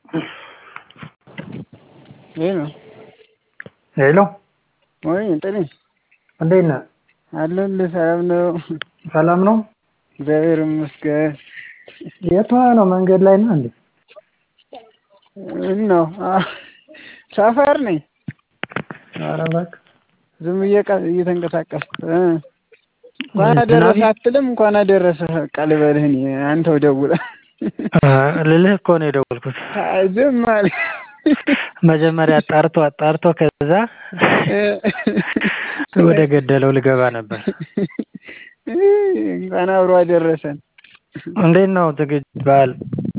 ሄሎ ሄሎ ወይ ጥሪ እንዴት ነህ? አለሁልህ። ሰላም ነው? ሰላም ነው? እግዚአብሔር ይመስገን። የት ሆነህ ነው? መንገድ ላይ ነህ እንዴ? ምን ነው? ሰፈር ነኝ። ኧረ እባክህ ዝም ብዬ ቃ እየተንቀሳቀስኩ እ እንኳን አደረሰህ አትልም? እንኳን አደረሰህ በቃ ልበልህ እኔ አንተው ደውለህ ልልህ እኮ ነው የደወልኩት። አይ ዝም አለ መጀመሪያ አጣርቶ አጣርቶ ከዛ ወደ ገደለው ልገባ ነበር። እንኳን አብሮ አደረሰን። እንዴት ነው ዝግጅት በዓል?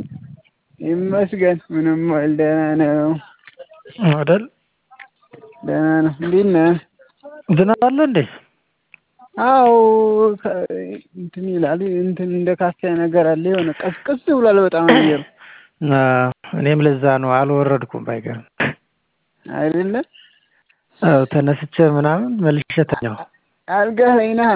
ይመስገን ምንም አይደል፣ ደህና ነው አይደል? ደህና ነው። እንዴት ነህ? ዝናብ አለ እንዴ? አዎ እንትን ይላል እንትን እንደ ካፊያ ነገር አለ። የሆነ ቀዝቀዝ ብሏል በጣም አየሩ። እኔም ለዛ ነው አልወረድኩም። ባይገርም አይደለ? አዎ ተነስቼ ምናምን መልሼ ተኛሁ። አልጋህ ላይ ነህ?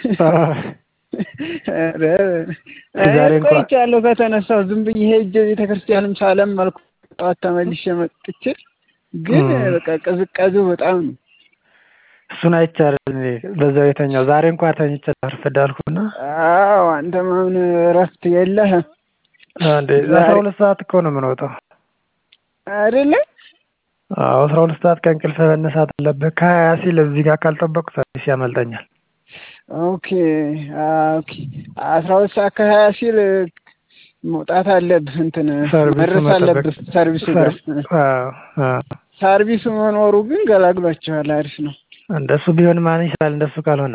ዛሬ እንኳን ቆይቻለሁ ከተነሳሁ ዝም ብዬ ሄጄ ቤተክርስቲያንም ሳለም አልኩ። ጠዋት ተመልሼ መጥቼ ግን በቃ ቅዝቃዜው በጣም ነው። እሱን አይቻልም በዛው የተኛው ዛሬ እንኳን ተኝቼ አርፍድ አልኩና አዎ አንተም አሁን እረፍት የለህም እንዴ አስራ ሁለት ሰዓት እኮ ነው የምንወጣው አይደለ? አዎ አስራ ሁለት ሰዓት ከእንቅልፍ መነሳት አለብህ። ከሀያ ሲል እዚህ ጋር ካልጠበቅኩ ሰርቪስ ያመልጠኛል። ኦኬ ኦኬ አስራ ሁለት ሰዓት ከሀያ ሲል መውጣት አለብህ እንትን ሰርቪሱ መድረስ መጠበቅ አለብህ ሰርቪሱ ጋር አዎ አዎ ሰርቪሱ መኖሩ ግን ገላግሏቸዋል። አሪፍ ነው። እንደሱ ቢሆን ማን ይችላል? እንደሱ ካልሆነ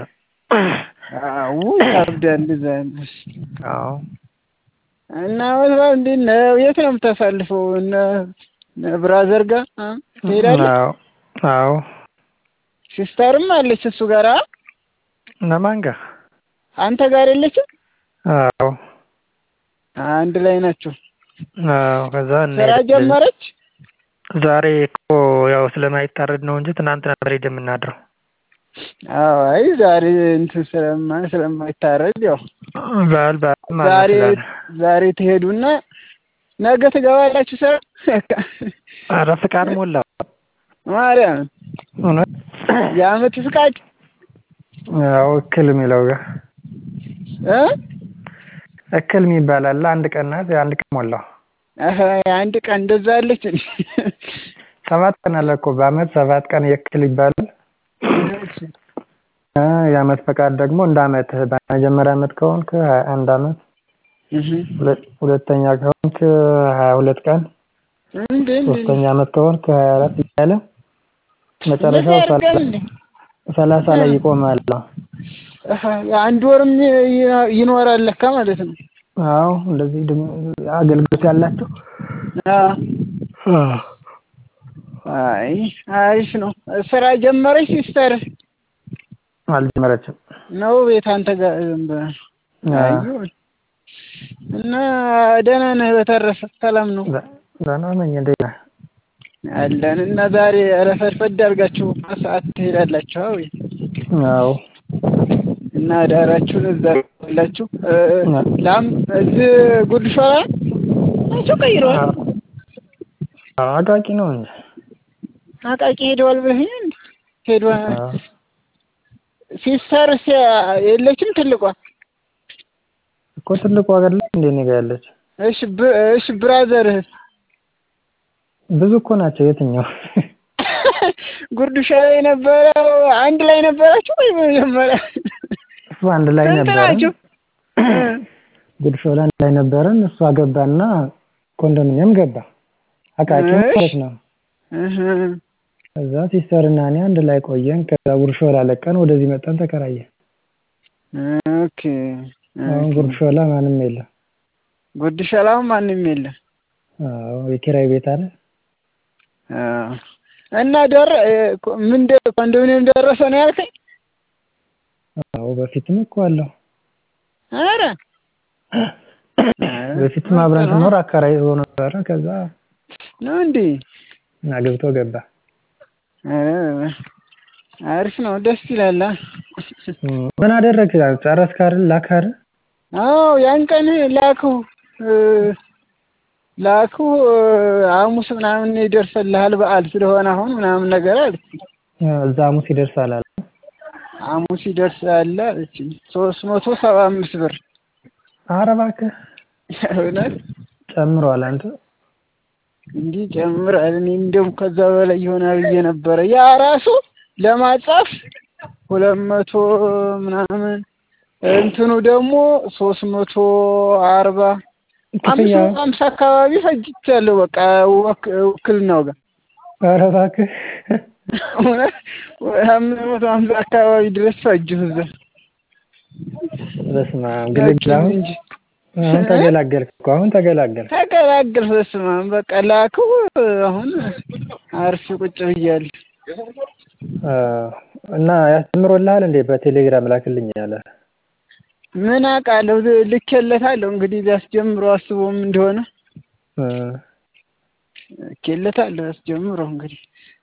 አዎ ይከብዳል። እዛ ያለሽ አዎ እና ወትራ እንዴት ነው? የት ነው የምታሳልፈው? እነ እነ ብራዘር ጋር አ? ትሄዳለህ? አዎ አዎ ሲስተርም አለች እሱ ጋር አ? እነማን ጋር? አንተ ጋር የለችም? አዎ አንድ ላይ ናቸው። አዎ ከዛ ስራ እንሄዳለን። ጀመረች? ዛሬ እኮ ያው ስለማይታረድ ነው እንጂ ትናንት ነበር ሄደን የምናድረው። አዎ አይ ዛሬ እንትን ስለማ ስለማይታረድ ያው በዓል በዓል ማለት ዛሬ ስላለ ዛሬ ትሄዱና ነገ ትገባላችሁ ስራ ኧረ ፍቃድ ሞላው ማርያም እውነት የአመት ፍቃድ ያው እክል የሚለው ጋር እ እክል የሚባል አለ። አንድ ቀን ናት። የአንድ ቀን ሞላው። አሀ አንድ ቀን እንደዛ አለች እንዴ? ሰባት ቀን አለ እኮ በአመት ሰባት ቀን የእክል ይባላል። እሺ እ የአመት ፈቃድ ደግሞ እንደ አመትህ በመጀመሪያ አመት ከሆንክ ሀያ አንድ አመት፣ እህ ሁለት- ሁለተኛ ከሆንክ ሀያ ሁለት ቀን፣ እንዴ እንዴ ሶስተኛ አመት ከሆንክ ሀያ አራት እያለ እንደዛ መጨረሻው ያደርጋል እንዴ? ሰላሳ ላይ ይቆማል። አሀ የአንድ ወርም ይ- ይኖራል ለካ ማለት ነው። አዎ እንደዚህ ድም- አገልግሎት ያላቸው አዎ አይ አሪፍ ነው። ስራ ጀመረች ሲስተር አልጀመረችም። ነው ቤት አንተ ጋር ዝም ብላ አዩ እና ደህና ነህ? በተረፈ ሰላም ነው ደህና ነኝ። እንዴት ነህ? አለን እና ዛሬ ረፈድፈድ አድርጋችሁ ሰዓት ትሄዳላችሁ ወይ? አዎ እና ዳራችሁን እዛ ያላችሁ ላም እዚህ ጉድ ሾላ ናቸው ቀይረዋል። አዎ አቃቂ ነው እንጂ አቃቂ ሄደዋል ብለኸኝ እንዴ? ሄደዋል። አዎ ሲስተር የለችም ትልቋ? እኮ ትልቁ ሀገር ላይ እንዴ እኔ ጋ ያለች እሺ ብ- እሺ ብራዘርህ ብዙ እኮ ናቸው። የትኛው ጉርድ ሾላ የነበረው አንድ ላይ ነበራችሁ ወይ መጀመሪያ? እሱ አንድ ላይ ስንት ነበረን። ናችሁ? ጉድሾላ አንድ ላይ ነበረን። እሱ አገባና ኮንዶሚኒየም ገባ። አቃቂ ማለት ነው። እህ ከዛ ሲስተር እና እኔ አንድ ላይ ቆየን። ከዛ ጉርሾላ ለቀን ወደዚህ መጣን ተከራየን። ኦኬ አሁን ጉርሾላ ማንም የለም። ጉድ ሾላው ማንም የለም። አዎ የኪራይ ቤት አለ። አዎ። እና ደረ ምን ደ- ኮንዶሚኒየም ደረሰ ነው ያልከኝ? አዎ በፊትም እኮ አለው። ኧረ በፊትም አብረን ስኖር አከራይ ሆኖ ነበረ። ከዛ ነው እንዴ? አግብቶ ገባ። ኧረ አሪፍ ነው፣ ደስ ይላል። አ? ምን አደረግህ? ጨረስክ አይደል? ላክህ አይደል? አዎ ያን ቀን ላከው ላኩ ሐሙስ ምናምን ይደርስልሃል በዓል ስለሆነ አሁን ምናምን ነገር አለችኝ። እዛ ሐሙስ ይደርሳል አለ። ሐሙስ ይደርሳል አለችኝ። ሶስት መቶ ሰባ አምስት ብር ኧረ እባክህ እውነት ጨምሯል። አንተ እንዲህ ጨምራል። እኔ እንደውም ከዛ በላይ ይሆናል ብዬ ነበረ። ያ ራሱ ለማጻፍ ሁለት መቶ ምናምን እንትኑ ደግሞ ሶስት መቶ አርባ አምስት ክፍያ መቶ ሀምሳ አካባቢ ፈጅቻለሁ። በቃ ወክ- ውክልናው ጋር ኧረ እባክህ እውነት አምስት መቶ ሀምሳ አካባቢ ድረስ ፈጅሁ እዛ በስመ አብ ግልግል ላኪኝ አሁን እንጂ አሁን ተገላገልክ እኮ አሁን ተገላገልክ። ተገላገልኩ። በስመ አብ በቃ ላኩ። አሁን አርፌ ቁጭ ብያለሁ። አዎ። እና ያስተምሮልሃል እንዴ? በቴሌግራም ላክልኝ ያለ ምን አውቃለሁ ልኬለታለሁ። እንግዲህ ሊያስጀምረው አስቦም እንደሆነ እ ልኬለታለሁ። ያስጀምረው እንግዲህ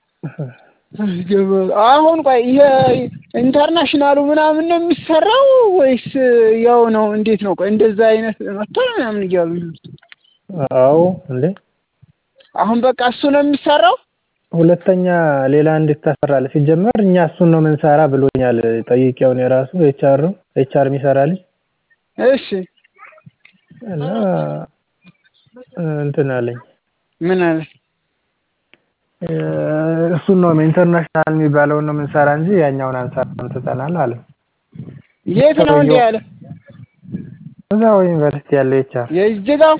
አሁን ቆይ ይሄ ኢንተርናሽናሉ ምናምን ነው የሚሰራው ወይስ ያው ነው? እንዴት ነው? ቆይ እንደዛ አይነት መጥቷል ምናምን እያሉ ነው። አዎ እንዴ አሁን በቃ እሱ ነው የሚሰራው። ሁለተኛ ሌላ እንዴት ታሰራለህ? ሲጀመር እኛ እሱን ነው የምንሰራ ብሎኛል። ጠይቄውን የራሱ ኤችአር ነው ኤችአር የሚሰራ ልጅ እሺ እና እንትን አለኝ ምን አለ? እ እሱን ነው ኢንተርናሽናል የሚባለውን ነው የምንሰራ እንጂ ያኛውን አንሰራም ትተናል አለ። የት ነው እንዲህ ያለ? እዛው ዩኒቨርሲቲ ያለው ኤችአር የእጅጋው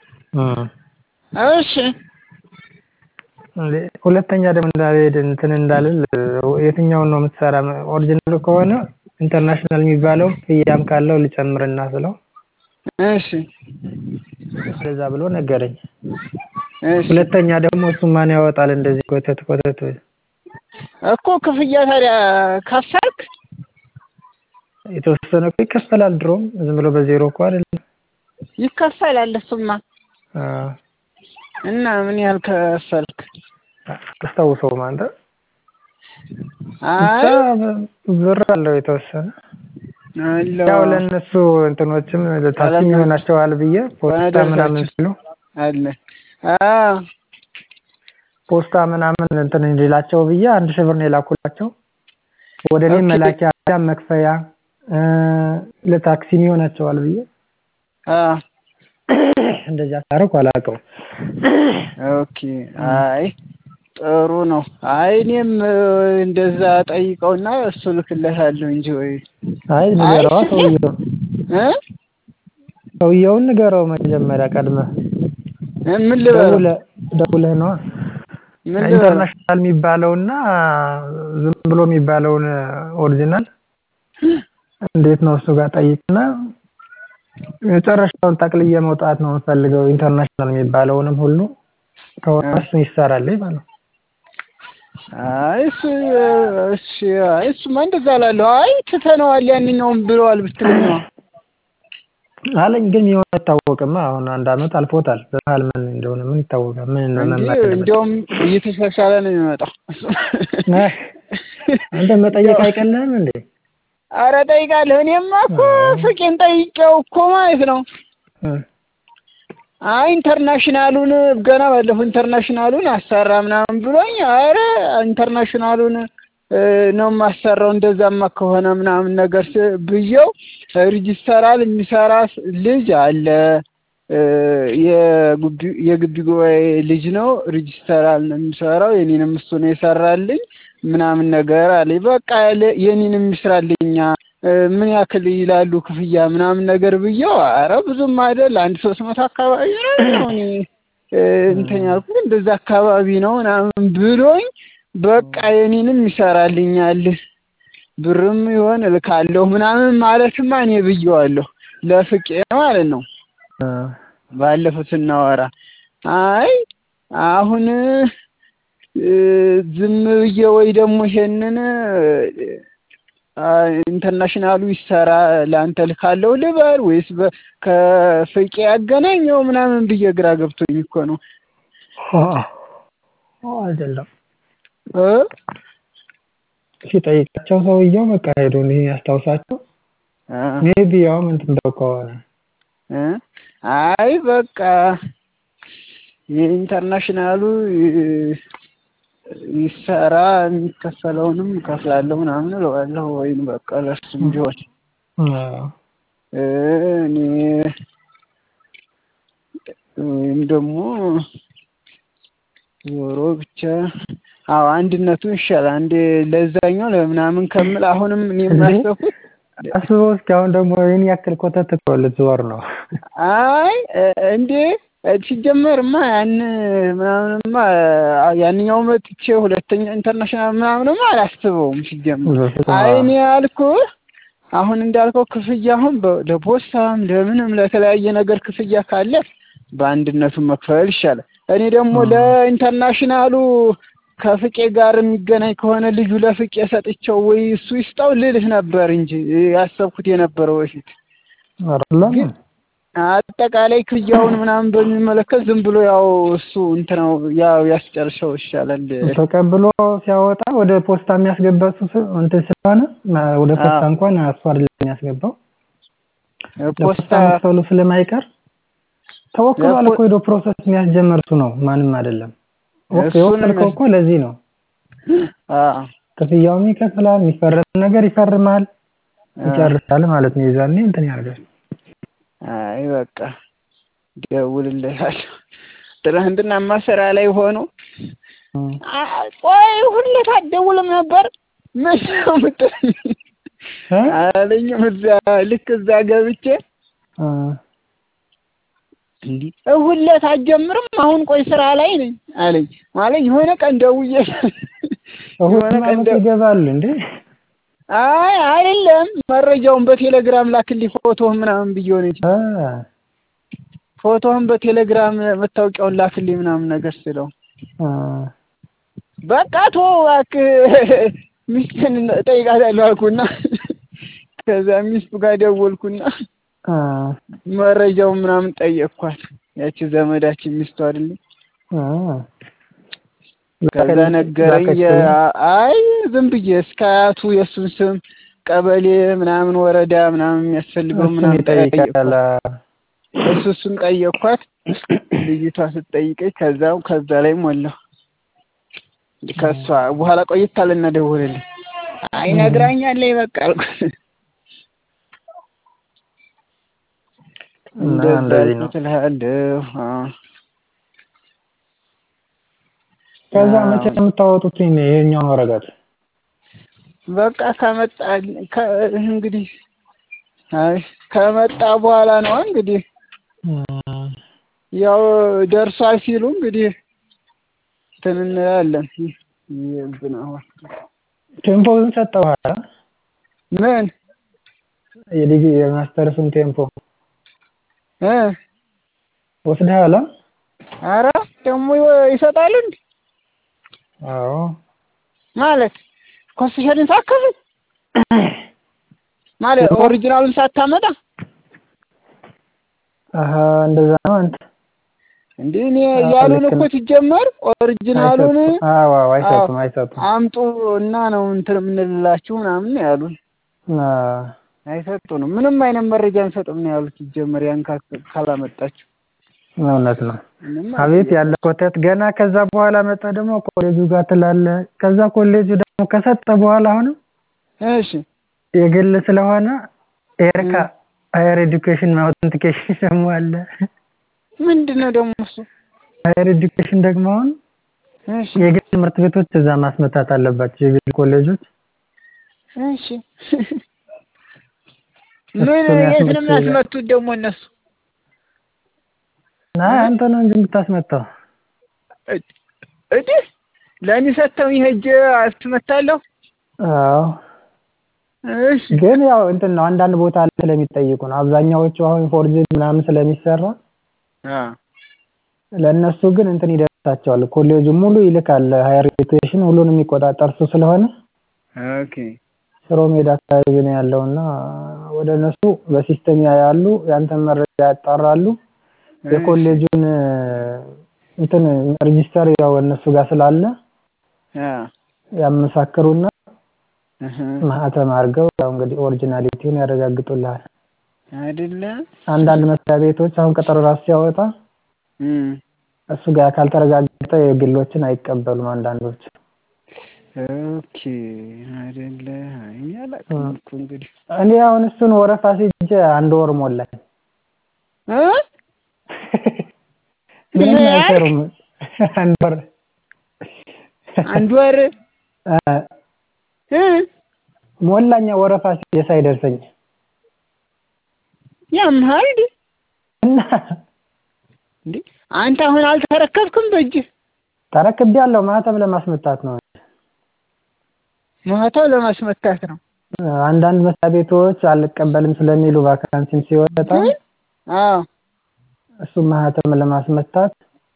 እሺ እንዴ ሁለተኛ ደግሞ እንዳልሄድ እንትን እንዳልል የትኛውን ነው የምትሰራ? ኦሪጂናሉ ከሆነ ኢንተርናሽናል የሚባለው ክፍያም ካለው ልጨምርና ስለው እሺ እንደዛ ብሎ ነገረኝ። እሺ ሁለተኛ ደግሞ እሱ ማን ያወጣል እንደዚህ ኮተት ኮተት እኮ ክፍያ ታዲያ ከፈልክ? የተወሰነ እኮ ይከፈላል። ድሮም ዝም ብሎ በዜሮ እኮ አይደለም። ይከፈላል እሱማ። አዎ እና ምን ያህል ከፈልክ? አታስታውሰውም አንተ? ብቻ አይ ብር አለው የተወሰነ አለው ያው ለእነሱ እንትኖችም ታክሲም ይሆናቸዋል ብዬ ፖስታ ምናምን ሲሉ አለ አዎ ፖስታ ምናምን እንትን እንዲላቸው ብዬ አንድ ሺህ ብር ነው የላኩላቸው። ወደ እኔ ኦኬ። መላኪያ መክፈያ እ ለታክሲም ይሆናቸዋል ብዬ አዎ እንደዚያ ሳደርግ አላውቀውም። ኦኬ አይ ጥሩ ነው። አይ እኔም እ እንደዛ ጠይቀውና እሱ ልክለታለሁ እንጂ ወይ አይ ንገረዋ ሰውየው እ ሰውየውን ንገረው መጀመሪያ ቀድመህ እ ምን ልበለው ደውለህ ደውለህ ነዋ ምን ልበለው ኢንተርናሽናል የሚባለውና ዝም ብሎ የሚባለውን ኦሪጂናል እንዴት ነው እሱ ጋር ጠይቅና መጨረሻውን ጠቅልዬ መውጣት ነው የምፈልገው ኢንተርናሽናል የሚባለውንም ሁሉ ከሆነ እሱን ይሰራልኝ ማለት ነው። አይ እሱ እሺ አይ እሱማ እንደዛ እላለሁ። አይ ትተነዋል ያንኛውን ብለዋል ብትለኝ ነዋ አለኝ ግን የሆነ አይታወቅማ። አሁን አንድ አመት አልፎታል። በመሀል ምን እንደሆነ ምን ይታወቃል? ምን እንጂ መመሪያ እንደመጣ እንዲያውም እየተሻሻለ ነው የሚመጣው። ነህ አንተ መጠየቅ አይቀልህም እንዴ? አረ ጠይቃለሁ። እኔማ እኮ ፍቄን ጠይቄው እኮ ማለት ነው። እ አይ ኢንተርናሽናሉን ገና ባለፈው ኢንተርናሽናሉን አሰራ ምናምን ብሎኝ፣ አረ ኢንተርናሽናሉን እ ነው የማሰራው እንደዛማ ከሆነ ምናምን ነገር ስ- ብዬው ሪጅስተራል የሚሰራ ስ- ልጅ አለ እ የግቢ የግቢ ጉባኤ ልጅ ነው። ሪጅስተራል ነው የሚሰራው። የኔንም እሱ ነው የሰራልኝ ምናምን ነገር አለኝ። በቃ ለ- የኔንም ይስራልኛ እ ምን ያክል ይላሉ ክፍያ ምናምን ነገር ብዬው፣ አረ ብዙም አይደል አንድ ሶስት መቶ አካባቢ ነው እኔ እ እንትን ያልኩት እንደዛ አካባቢ ነው ምናምን ብሎኝ በቃ የኔንም ይሰራልኛል ብርም ይሆን እልካለሁ ምናምን ማለትማ እኔ ብዬዋለሁ ለፍቄ ማለት ነው። እ ባለፈው ስናወራ አይ አሁን እ ዝም ብዬ ወይ ደግሞ ይሄንን አ ኢንተርናሽናሉ ይሰራ ለአንተ ልካለሁ ልበል ወይስ በ ከፍቄ ያገናኘው ምናምን ብዬ ግራ ገብቶኝ እኮ ነው አይደለም እ ሲጠይቃቸው ሰውየው በቃ ሄዶ እንዲህ ያስታውሳቸው አ ሜቢ ያው እንትን ብለው ከሆነ እ አይ በቃ የኢንተርናሽናሉ ይሰራ የሚከፈለውንም እከፍላለሁ ምናምን እለዋለሁ። ወይም በቃ ለእሱም ቢሆን እኔ ወይም ደግሞ ዞሮ ብቻ አዎ አንድነቱ ይሻላል። አንዴ ለዛኛው ለምናምን ከምል አሁንም እኔ የማሰብኩት አስበው እስኪ አሁን ደግሞ ይህን ያክል ኮተት እኮ ልትዞር ነው። አይ እንዴ ሲጀመርማ ያን ምናምንማ ያንኛው መጥቼ ሁለተኛ ኢንተርናሽናል ምናምንማ አላስበውም ሲጀመር። አይ እኔ ያልኩህ አሁን እንዳልከው ክፍያ አሁን ለፖስታም ለምንም ለተለያየ ነገር ክፍያ ካለ በአንድነቱ መክፈል ይሻላል። እኔ ደግሞ ለኢንተርናሽናሉ ከፍቄ ጋር የሚገናኝ ከሆነ ልጁ ለፍቄ ሰጥቼው ወይ እሱ ይስጠው ልልህ ነበር እንጂ ያሰብኩት የነበረው በፊት ግን አጠቃላይ ክፍያውን ምናምን በሚመለከት ዝም ብሎ ያው እሱ እንትነው ያው ያስጨርሰው ይሻላል። ተቀብሎ ሲያወጣ ወደ ፖስታ የሚያስገባ እሱ እንትን ስለሆነ ወደ ፖስታ እንኳን እሱ አይደለም የሚያስገባው ፖስታ መክፈሉ ስለማይቀር ተወክሏል እኮ ሄዶ ፕሮሰስ የሚያስጀምር እሱ ነው፣ ማንም አይደለም። የወከልከው እኮ ለዚህ ነው። ክፍያውም ይከፍላል፣ የሚፈረም ነገር ይፈርማል፣ ይጨርሳል ማለት ነው። የዛኔ እንትን ያደርጋል። አይ በቃ ደውልለታለሁ። ትናንትናማ ስራ ላይ ሆኖ ቆይ ሁሌት አትደውልም ነበር ምን ነው የምትለኝ አለኝም። እዛ ልክ እዛ ገብቼ እንዲህ እሁለት አትጀምርም አሁን ቆይ ስራ ላይ ነኝ አለኝ። ማለት የሆነ ቀን ደውዬ የሆነ ቀን ይገባል እንዴ? አይ አይደለም፣ መረጃውን በቴሌግራም ላክልኝ ፎቶህን ምናምን ብዬው ነው እንጂ ፎቶህን በቴሌግራም መታወቂያውን ላክልኝ ምናምን ነገር ስለው በቃ ቶ እባክህ ሚስትን እጠይቃታለሁ አልኩና ከዛ ሚስቱ ጋር ደወልኩና መረጃውን ምናምን ጠየቅኳት። ያቺ ዘመዳችን ሚስቱ አይደለም። ከዛ ነገረኝ። አይ ዝም ብዬ እስከ አያቱ የእሱን ስም ቀበሌ ምናምን ወረዳ ምናምን የሚያስፈልገው ምናምን ጠየቅኳት። እሱ እሱን ጠየቅኳት። ልጅቷ ስትጠይቀኝ ከዛው ከዛ ላይ ሞላሁ። ከእሷ በኋላ ቆይታ አለና ደወለልኝ። አይ ነግራኛለች በቃ አልኩት። እንደዛ አልኩት እልሃለሁ። ከዛ መቼ ነው የምታወጡት ይሄኛውን ወረቀት? በቃ ከመጣ እንግዲህ አይ ከመጣ በኋላ ነው እንግዲህ ያው ደርሷል ሲሉ እንግዲህ እንትን እንላለን። ይብናዋ ቴምፖውን ሰጠኸዋል? ምን የዲግሪ የማስተርሱን ቴምፖ እ ወስደሃል? ኧረ ደግሞ ይሰጣሉ እንዴ? አዎ ማለት ኮንሴሽንን ሳከፍል ማለት ኦሪጂናሉን ሳታመጣ አሀ እንደዛ ነው አንተ እንዴ እኔ ያሉን እኮ ሲጀመር ኦሪጂናሉን አዎ አዎ አይሰጡም አይሰጡም አምጡ እና ነው እንትን የምንልላችሁ ምናምን ያሉን አይሰጡንም ምንም አይነት መረጃ አንሰጥም ነው ያሉት ሲጀመር ያን ካላመጣችሁ እውነት ነው አቤት ያለ ኮተት ገና ከዛ በኋላ መጣ ደግሞ ኮሌጁ ጋር ትላለህ ከዛ ኮሌጁ ደግሞ ከሰጠ በኋላ አሁንም እሺ የግል ስለሆነ ኤርካ ሃየር ኤዱኬሽን አውተንቲኬሽን ደግሞ አለ ምንድን ነው ደግሞ እሱ ሃየር ኤዱኬሽን ደግሞ አሁን እሺ የግል ትምህርት ቤቶች እዛ ማስመታት አለባቸው የግል ኮሌጆች እሺ ምን የት ነው የሚያስመቱት ደግሞ እነሱ ና አንተ ነው እንጂ የምታስመታው እዲ ለእኔ ሰጥተውኝ ሄጄ አስመታለሁ አዎ እሺ ግን ያው እንትን ነው አንዳንድ ቦታ ላይ ስለሚጠይቁ ነው አብዛኛዎቹ አሁን ፎርጅድ ምናምን ስለሚሰራ አ ለእነሱ ግን እንትን ይደርሳቸዋል ኮሌጁ ሙሉ ይልካል ሃየር ኤዱኬሽን ሁሉን የሚቆጣጠር እሱ ስለሆነ ኦኬ ሽሮ ሜዳ አካባቢ ነው ያለውና ወደ እነሱ በሲስተም ያያሉ ያንተን መረጃ ያጣራሉ የኮሌጁን እንትን ሬጂስተር ያው እነሱ ጋር ስላለ አ ያመሳክሩና እህ ማህተም አድርገው ያው እንግዲህ ኦሪጂናሊቲውን ያረጋግጡልሃል። አይደለ አንዳንድ መስሪያ ቤቶች አሁን ቀጠሮ ራሱ ሲያወጣ እም እሱ ጋር ካልተረጋገጠ የግሎችን አይቀበሉም አንዳንዶች። ኦኬ አይደለ እኔ አላውቅም እኮ እንግዲህ እኔ አሁን እሱን ወረፋ ሲጄ አንድ ወር ሞላኝ። እ ምንም ምን አይሰሩም። አንድ ወር አንድ ወር እ እ ሞላኛ ወረፋ ሲጄ ሳይደርሰኝ ያምሃል እንዴ? እና እንዴ አንተ አሁን አልተረከብክም በእጅህ? ተረክቤያለሁ። ማህተም ለማስመታት ነው። ማህተም ለማስመታት ነው። አንዳንድ መስሪያ ቤቶች አልቀበልም ስለሚሉ ቫካንሲም ሲወጣ አዎ እሱ ማህተም ለማስመታት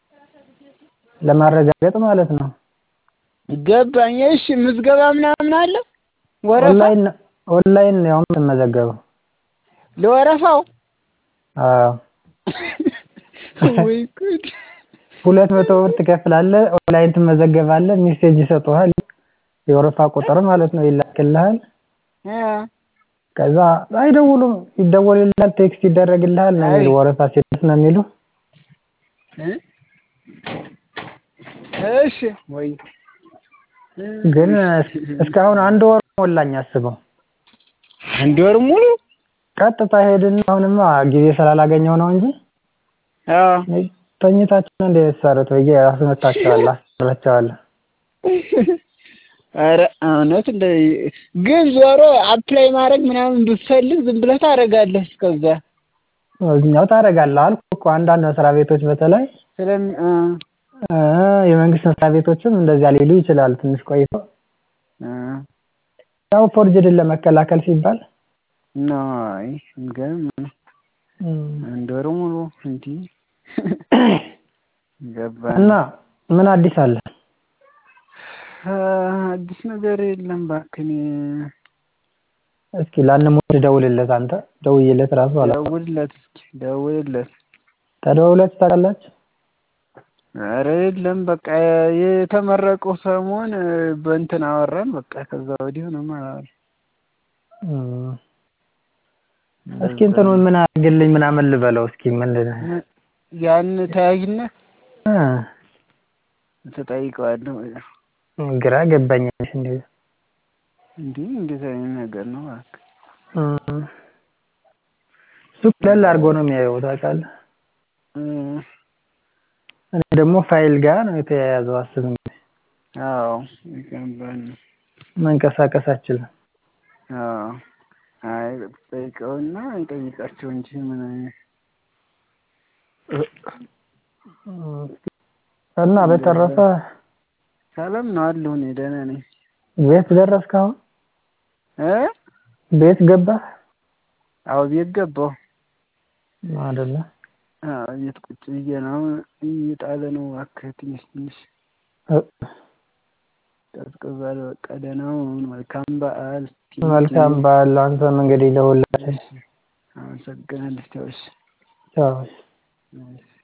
ለማረጋገጥ ማለት ነው። ገባኝ። እሺ ምዝገባ ምናምን አለ ወረፋ ኦንላይን ኦንላይን ነው ያው የምትመዘገበው። ለወረፋው አዎ ወይ ጉድ! ሁለት መቶ ብር ትከፍላለህ። ኦንላይን ትመዘገባለህ። ሜሴጅ ይሰጡሃል። የወረፋ ቁጥር ማለት ነው ይላክልሃል። እ ከዛ አይደውሉም፣ ይደወልልሃል፣ ቴክስት ይደረግልሃል ነው የሚሉ ወረፋ ሲደርስ ነው የሚሉ። እ እሺ ወይ ግን እስካሁን አንድ ወር ሞላኝ አስበው። አንድ ወር ሙሉ ቀጥታ ሄድና አሁንማ ጊዜ ስላላገኘው ነው እንጂ አዎ ተኝታችን እንደ ሰሩት ብዬ አስመታቸዋለሁ፣ አስራቸዋለሁ። ኧረ እውነት እንደ ግን ዞሮ አፕላይ ማድረግ ምናምን ብትፈልግ ዝም ብለህ ታደርጋለህ። እስከዛ እኛው ታደርጋለህ አልኩህ እኮ አንዳንድ መስሪያ ቤቶች በተለይ ስለም እ እ የመንግስት መስሪያ ቤቶችም እንደዚያ ሊሉ ይችላሉ ትንሽ ቆይተው። እ ያው ፎርጅድን ለመከላከል ሲባል ነው። አይ የሚገርም ነው። አንድ ወር ሙሉ እንዲህ ገባኝ። እና ምን አዲስ አለ? አዲስ ነገር የለም እባክህ። እኔ እስኪ ላንሞት ደውልለት አንተ ደውዬለት ራሱ አላ ደውልለት እስኪ ደውልለት። ተደውላችሁ ታውቃላችሁ? ኧረ የለም በቃ የተመረቀው ሰሞን በእንትን አወራን በቃ ከዛ ወዲህ ምንም አላወራንም። እም እስኪ እንትኑን ምን አድርግልኝ ምናምን ልበለው እስኪ ምንድን ነው ያን ተያይነት እ ተጠይቀዋለሁ። ግራ ገባኝ እንደዚህ እንዲህ እንዴት አይነት ነገር ነው እባክህ? እም እሱ ቀለል አድርጎ ነው የሚያየው ታውቃለህ። እ እኔ ደግሞ ፋይል ጋር ነው የተያያዘው አስብ እንግዲህ አዎ ይገባል። መንቀሳቀስ አልችልም። አዎ አይ ጠይቀውና እንጠይቃቸው እንጂ ምን አይነት እና በተረፈ ሰላም ነው አለሁ እኔ ደህና ነኝ። ቤት ደረስክ አሁን? እ ቤት ገባህ? አዎ ቤት ገባሁ። አይደለ? አዎ ቤት ቁጭ ብዬ ነው። አሁን እየጣለ ነው እባክህ ትንሽ ትንሽ እ ቀዝቅዟል። በቃ ደህና ሁን። መልካም በዓል። መልካም በዓል አንተም እንግዲህ ለሁላችን። አመሰግናለሁ። ቻው እሺ። ቻው። እሺ